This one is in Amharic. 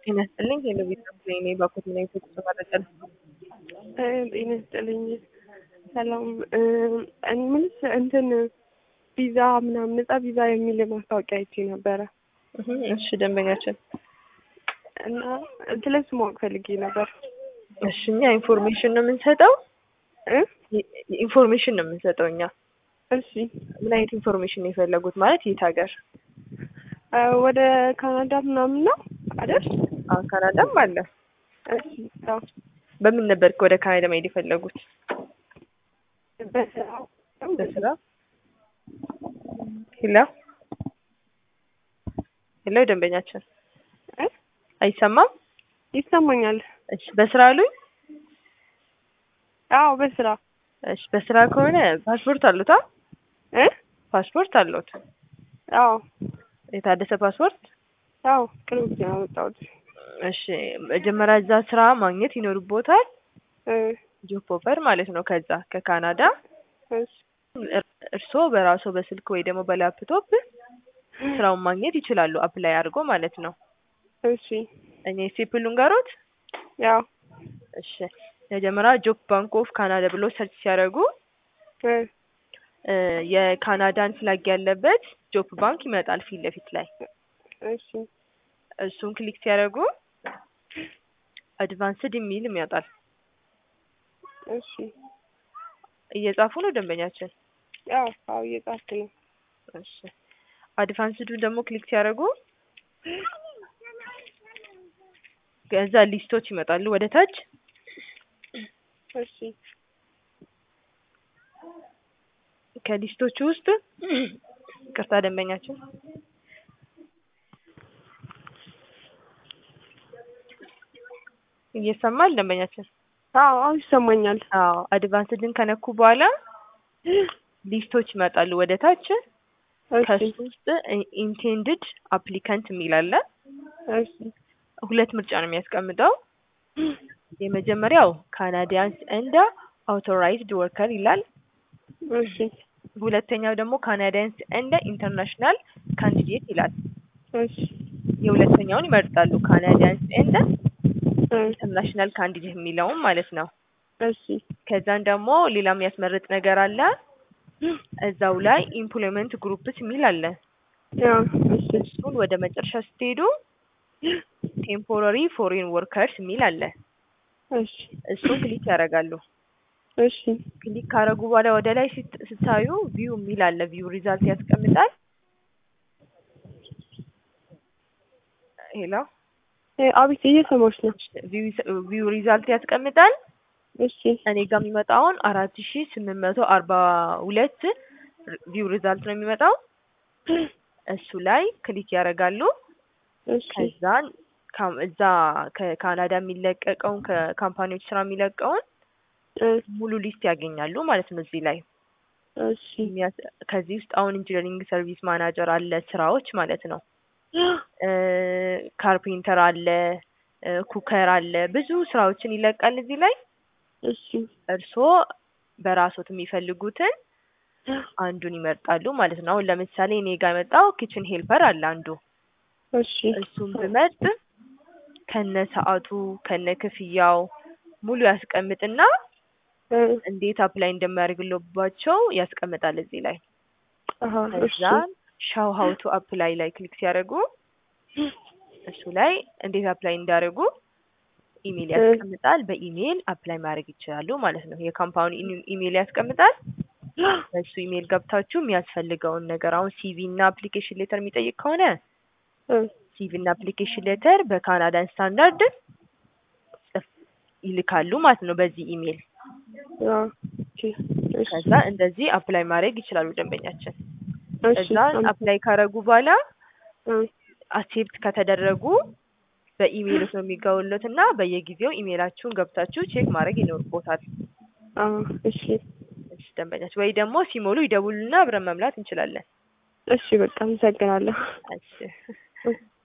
ጤና ይስጥልኝ ሄሎ ቤተሰብ እኔ ባኮት ምን አይነት ተመረጠ ጤና ይስጥልኝ ሰላም እኔ ምንስ እንትን ቪዛ ምናምን ነጻ ቪዛ የሚል ማስታወቂያ አይቼ ነበረ እሺ ደንበኛችን እና ስለሱ ማወቅ ፈልጌ ነበር እሺ እኛ ኢንፎርሜሽን ነው የምንሰጠው እ ኢንፎርሜሽን ነው የምንሰጠው እኛ እሺ ምን አይነት ኢንፎርሜሽን ነው የፈለጉት ማለት የት ሀገር ወደ ካናዳ ምናምን ነው አይደል አዎ ካናዳም አለ እሺ አዎ በምን ነበር ወደ ካናዳ መሄድ የፈለጉት በስራ በስራ ሄሎ ሄሎ ደንበኛችን እ አይሰማም ይሰማኛል እሺ በስራ አሉኝ አዎ በስራ እሺ በስራ ከሆነ ፓስፖርት አሉታ እ ፓስፖርት አለዎት አዎ የታደሰ ፓስፖርት አዎ ቅርብ ጊዜ ነው ያመጣሁት እሺ መጀመሪያ እዛ ስራ ማግኘት ይኖርቦታል እ ጆብ ኦፈር ማለት ነው ከዛ ከካናዳ እሺ እርስዎ በራስዎ በስልክ ወይ ደግሞ በላፕቶፕ ስራውን ማግኘት ይችላሉ አፕላይ አድርጎ ማለት ነው እሺ እኔ ስቴፕል ልንገሮት ያው እሺ መጀመሪያ ጆብ ባንክ ኦፍ ካናዳ ብሎ ሰርች ሲያደርጉ እ እ የካናዳን ፍላግ ያለበት ጆብ ባንክ ይመጣል ፊት ለፊት ላይ እሺ እሱን ክሊክ ሲያደርጉ አድቫንስድ የሚል ይመጣል እሺ እየጻፉ ነው ደንበኛችን ያው አዎ እየጻፍኩ ነው እሺ አድቫንስዱ ደግሞ ክሊክ ሲያደርጉ ከዛ ሊስቶች ይመጣሉ ወደ ታች እሺ ከሊስቶቹ ውስጥ ቅርታ ደንበኛችን እየሰማል ደንበኛችን አዎ አዎ ይሰማኛል አዎ አድቫንስድን ከነኩ በኋላ ሊስቶች ይመጣሉ ወደ ታች እሺ ከሱ ውስጥ ኢንቴንድድ አፕሊካንት የሚል አለ እሺ ሁለት ምርጫ ነው የሚያስቀምጠው የመጀመሪያው ካናዲያንስ እንደ አውቶራይዝድ ወርከር ይላል እሺ ሁለተኛው ደግሞ ካናዲያንስ እንደ ኢንተርናሽናል ካንዲዴት ይላል እሺ የሁለተኛውን ይመርጣሉ ካናዲያንስ እንደ እ ኢንተርናሽናል ካንዲዴት የሚለውን ማለት ነው እሺ ከዛን ደግሞ ሌላ የሚያስመርጥ ነገር አለ እዛው ላይ ኢምፕሎይመንት ግሩፕስ የሚል አለ ያው እሺ እሱን ወደ መጨረሻ ስትሄዱ ቴምፖራሪ ፎሬን ወርከርስ የሚል አለ እሺ እሱን ክሊክ ያደርጋሉ እሺ ክሊክ ካደረጉ በኋላ ወደ ላይ ስት- ስታዩ ቪው የሚል አለ ቪው ሪዛልት ያስቀምጣል ሄሎ እ አቤት እየሰማሁሽ ነው ቪው ሪዛልት ያስቀምጣል እሺ እኔ ጋር የሚመጣውን አራት ሺ ስምንት መቶ አርባ ሁለት ቪው ሪዛልት ነው የሚመጣው እሱ ላይ ክሊክ ያደርጋሉ እሺ ከዛን ካም- እዛ ከካናዳ የሚለቀቀውን ከካምፓኒዎች ስራ የሚለቀውን እ ሙሉ ሊስት ያገኛሉ ማለት ነው እዚህ ላይ እሺ የሚያስ- ከዚህ ውስጥ አሁን ኢንጂነሪንግ ሰርቪስ ማናጀር አለ ስራዎች ማለት ነው እ ካርፔንተር አለ እ ኩከር አለ ብዙ ስራዎችን ይለቃል እዚህ ላይ እሺ እርስዎ በራስዎት የሚፈልጉትን አንዱን ይመርጣሉ ማለት ነው። አሁን ለምሳሌ እኔ ጋር የመጣው ኪችን ሄልፐር አለ አንዱ እሺ እሱን ብመርጥ ከነ ሰዓቱ ከነ ክፍያው ሙሉ ያስቀምጥና እ እንዴት አፕላይ እንደሚያደርግልባቸው ያስቀምጣል እዚህ ላይ። አሃ እሺ ከዛን ሻው ሀው ቱ አፕላይ ላይ ክሊክ ሲያደርጉ እሱ ላይ እንዴት አፕላይ እንዳደርጉ ኢሜል ያስቀምጣል። በኢሜል አፕላይ ማድረግ ይችላሉ ማለት ነው። የካምፓኒ ኢሜል ያስቀምጣል። በሱ ኢሜል ገብታችሁ የሚያስፈልገውን ነገር አሁን ሲቪ እና አፕሊኬሽን ሌተር የሚጠይቅ ከሆነ እ ሲቪ እና አፕሊኬሽን ሌተር በካናዳን ስታንዳርድ ጽፍ ይልካሉ ማለት ነው በዚህ ኢሜል። ያው ኦኬ እሺ ከዛ እንደዚህ አፕላይ ማድረግ ይችላሉ ደንበኛችን። እሺ ከዛ አፕላይ ካረጉ በኋላ እ አክሴፕት ከተደረጉ በኢሜይሎት ነው የሚገቡለት እና በየጊዜው ኢሜይላችሁን ገብታችሁ ቼክ ማድረግ ይኖርቦታል። አዎ እሺ እሺ ደንበኛችን ወይ ደግሞ ሲሞሉ ይደውሉና አብረን መምላት እንችላለን። እሺ በቃ አመሰግናለሁ እሺ